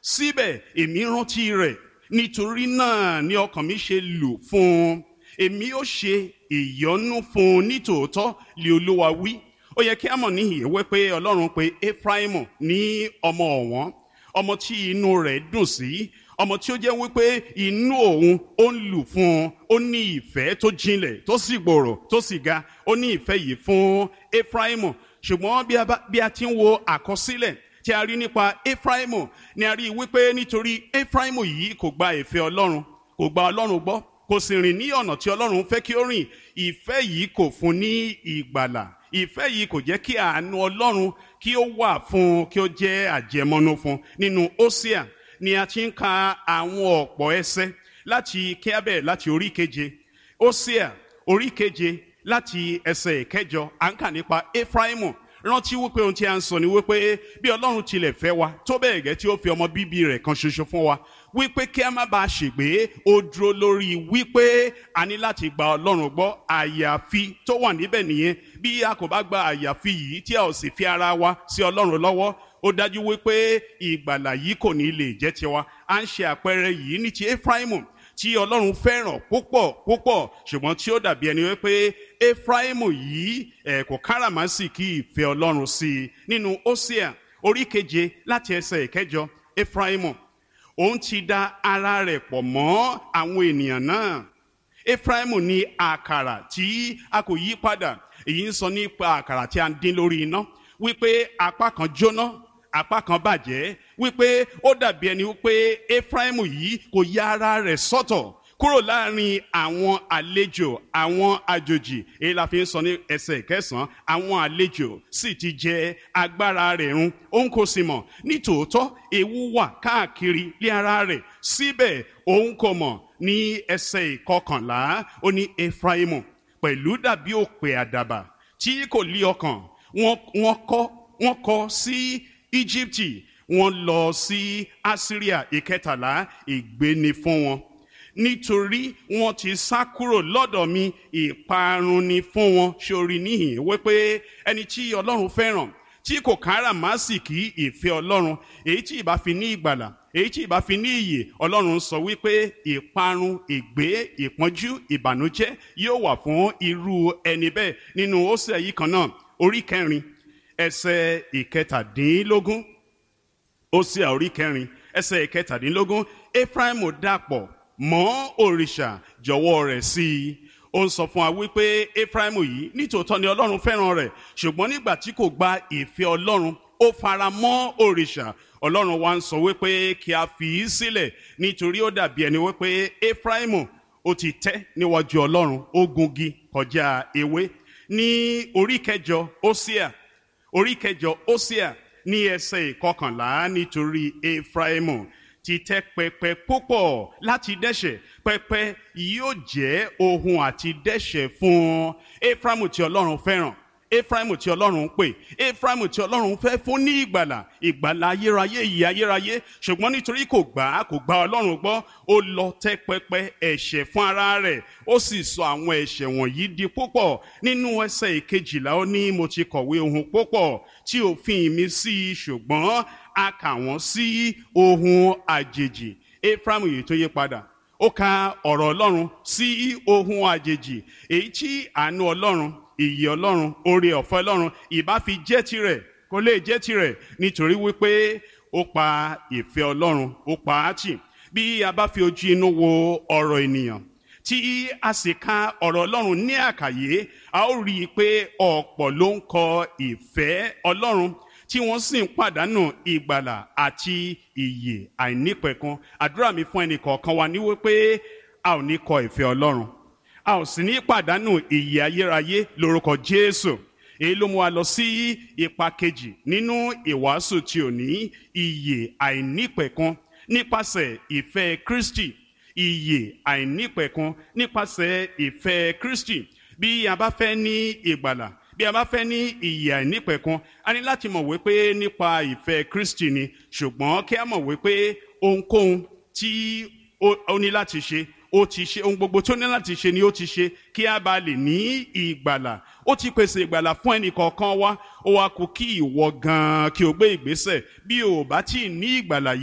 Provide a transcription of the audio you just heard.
síbẹ̀ èmi rántí rẹ̀ nítorí náà ni ọkàn mi ṣe lù fún un èmi ó ṣe ìyọ́nú fún un nítòótọ́ lé olúwa wí ó yẹ kí a mọ̀ níhìn ìwé pé ọlọ́run pé efraimu ní ọmọ ọ̀wọ́n ọmọ tí inú rẹ̀ dùn sí ọmọ tí ó jẹ́ wípé inú òun ó ń lù fún un ó ní ìfẹ́ tó jinlẹ̀ tó sì gbòòrò tó sì ga ó ní ìfẹ́ yìí fún efraimu ṣùgbọ́n bí a ti ń wo àkọsílẹ̀ tí a rí nípa efraimu ni a rí wípé nítorí efraimu yìí kò gba ìfẹ́ ọlọ́run kò gba ọlọ́run gbọ́ kò sì rìn ní ọ̀nà tí ọlọ́run fẹ́ kí ó rìn ìfẹ́ yìí kò fún ní ìgbàlà ìfẹ́ yìí kò jẹ́ kí àánú ọlọ́run kí ó wà fún kí ó jẹ́ àjẹmọ́nú fún nínú Hósíà ni a ti ń ka àwọn ọ̀pọ̀ ẹsẹ̀ láti kíábẹ̀ láti orí keje Hósíà orí keje láti ẹsẹ̀ ìkẹjọ à ń kà nípa Éfráímù rántí wípé ohun tí a ń sọ ni wípé bí ọlọ́run tilẹ̀ fẹ́ wa tó bẹ́ẹ̀ gẹ́ tí ó fi ọmọ bíbí rẹ̀ kan ṣoṣo fún wa wípé kí a má bàa ṣègbé ó dúró lórí wípé a ní láti gba ọlọ́run gbọ́ àyàfi tó wà níbẹ̀ nìyẹn bí a kò bá gba àyàfi yìí tí a ò sì fi ara wa sí ọlọ́run lọ́wọ́ ó dájú wípé ìgbàlà yìí kò ní lè jẹ́ tiwa à ń ṣe àpẹẹrẹ yìí ní ti Éfráímù tí ọlọ́run fẹ́ràn púpọ̀ púpọ̀ ṣùgbọ́n tí ó dàbí ẹni wípé Éfráímù yìí ẹ̀ kò káràmásìkí ìfẹ́ ọlọ́run sí i nínú Hósíà orí keje láti ẹsẹ̀ ìkẹjọ Éfráímù òun ti da ara rẹ̀ pọ̀ mọ́ àwọn ènìyàn náà Éfráímù ní àkàrà tí a kò yí padà èyí ń sọ nípa àkàrà tí a ń dín lórí iná wípé apá kan jóná apá kan bàjẹ́ wípé ó dàbí ẹni wípé Éfráímù yìí kò ya ara rẹ̀ sọ́tọ̀ kúrò láàrin àwọn àlejò àwọn àjòjì èyí la fi ń sọ ní ẹsẹ̀ kẹsàn-án àwọn àlejò sì ti jẹ agbára rẹ̀ run òun kò sì mọ̀ nítòótọ́ ewu wà káàkiri lé ara rẹ̀ síbẹ̀ òun kò mọ̀ ní ẹsẹ̀ ìkọkànlá ó ní Éfráímù pẹ̀lú dàbí òpè àdàbà tí kò lí ọkàn wọ́n kọ́ wọ́n kọ́ sí Íjíbítì wọ́n lọ sí Asiria ìkẹtàlá ìgbéni fún wọn nítorí wọ́n ti sá kúrò lọ́dọ̀ mi ìparun ni fún wọn sórí níhìn wípé ẹni tí Ọlọ́run fẹ́ràn tí kò káràmásìkí ìfẹ́ Ọlọ́run èyí tí ìbá fi ní ìgbàlà èyí tí ìbá fi ní ìyè Ọlọ́run sọ wípé ìparun ìgbé ìpọ́njú ìbànújẹ́ yóò wà fún irú ẹni bẹ́ẹ̀ nínú Hósíà yìí kan náà orí kẹrin ẹsẹ̀ ìkẹtàdínlógún Hósíà orí kẹrin ẹsẹ̀ ìkẹtàdínlógún Éfráímù dàpọ̀ mọ́ òrìṣà jọ̀wọ́ rẹ̀ sí i ó ń sọ fún wa wípé Éfráímù yìí nítòótọ́ ni Ọlọ́run fẹ́ràn rẹ̀ ṣùgbọ́n nígbà tí kò gba ìfẹ́ Ọlọ́run ó fara mọ́ òrìṣà Ọlọ́run wa ń sọ wípé kí a fi í sílẹ̀ nítorí ó dàbí ẹni wípé Éfráímù ó ti tẹ́ níwájú Ọlọ́run ó gungi kọjá ewé ní orí kẹjọ Hósíà orí kẹjọ Hósíà ní ẹsẹ̀ ìkọkànlá nítorí Éfráímù ti tẹ́ pẹpẹ púpọ̀ láti dẹ́ṣẹ̀ pẹpẹ yóò jẹ́ ohun àti dẹ́ṣẹ̀ fún un Éfráímù tí Ọlọ́run fẹ́ràn Éfráímù tí Ọlọ́run ń pè Éfráímù tí Ọlọ́run fẹ́ fún ní ìgbàlà ìgbàlà ayérayé ìyè ayérayé ṣùgbọ́n nítorí kò gbà á kò gba Ọlọ́run gbọ́ ó lọ tẹ́ pẹpẹ ẹ̀ṣẹ̀ fún ara rẹ̀ ó sì sọ àwọn ẹ̀ṣẹ̀ wọ̀nyí di púpọ̀ nínú ẹsẹ̀ ìkejìlá ó ní mo ti kọ̀wé ohun púpọ̀ tí òfin mi sí i ṣùgbọ́n a kà wọ́n sí ohun àjèjì Éfráímù yìí tó yí padà ó ka ọ̀rọ̀ Ọlọ́run sí ohun àjèjì èyí tí àánú Ọlọ́run ìyè Ọlọ́run oore ọ̀fẹ́ Ọlọ́run ìbá fi jẹ́ tirẹ̀ kó lè jẹ́ tirẹ̀ nítorí wípé ó pa ìfẹ́ Ọlọ́run ó pa á tì bí a bá fi ojú inú wo ọ̀rọ̀ ènìyàn tí a sì ka ọ̀rọ̀ Ọlọ́run ní àkàyé a ó rí i pé ọ̀pọ̀ ló ń kọ ìfẹ́ Ọlọ́run tí wọ́n sì ń pàdánù ìgbàlà àti ìyè àìnípẹ̀kun àdúrà mi fún ẹnì kọ̀ọ̀kan wa ní wípé a ò ní kọ ìfẹ́ Ọlọ́run a ò sì ní pàdánù ìyè ayérayé lórúkọ Jésù èyí ló mú wa lọ sí ipa kejì nínú ìwàásù tí ò ní ìyè àìnípẹ̀kun nípasẹ̀ ìfẹ́ Kristi ìyè àìnípẹ̀kun nípasẹ̀ ìfẹ́ Kristi bí a bá fẹ́ ní ìgbàlà bí a bá fẹ́ ní ìyè àìnípẹ̀kun a ní láti mọ̀ wípé nípa ìfẹ́ Kristi ni ṣùgbọ́n kí a mọ̀ wípé ohunkóhun tí ó ní láti ṣe ó ti ṣe ohun gbogbo tó ní láti ṣe ni ó ti ṣe kí a bá lè ní ìgbàlà ó ti pèsè ìgbàlà fún ẹnì kọ̀ọ̀kan wa ó wá kù kí ìwọ gan-an kí o gbé ìgbésẹ̀ bí o bá tí ì ní ìgbàlà yìí.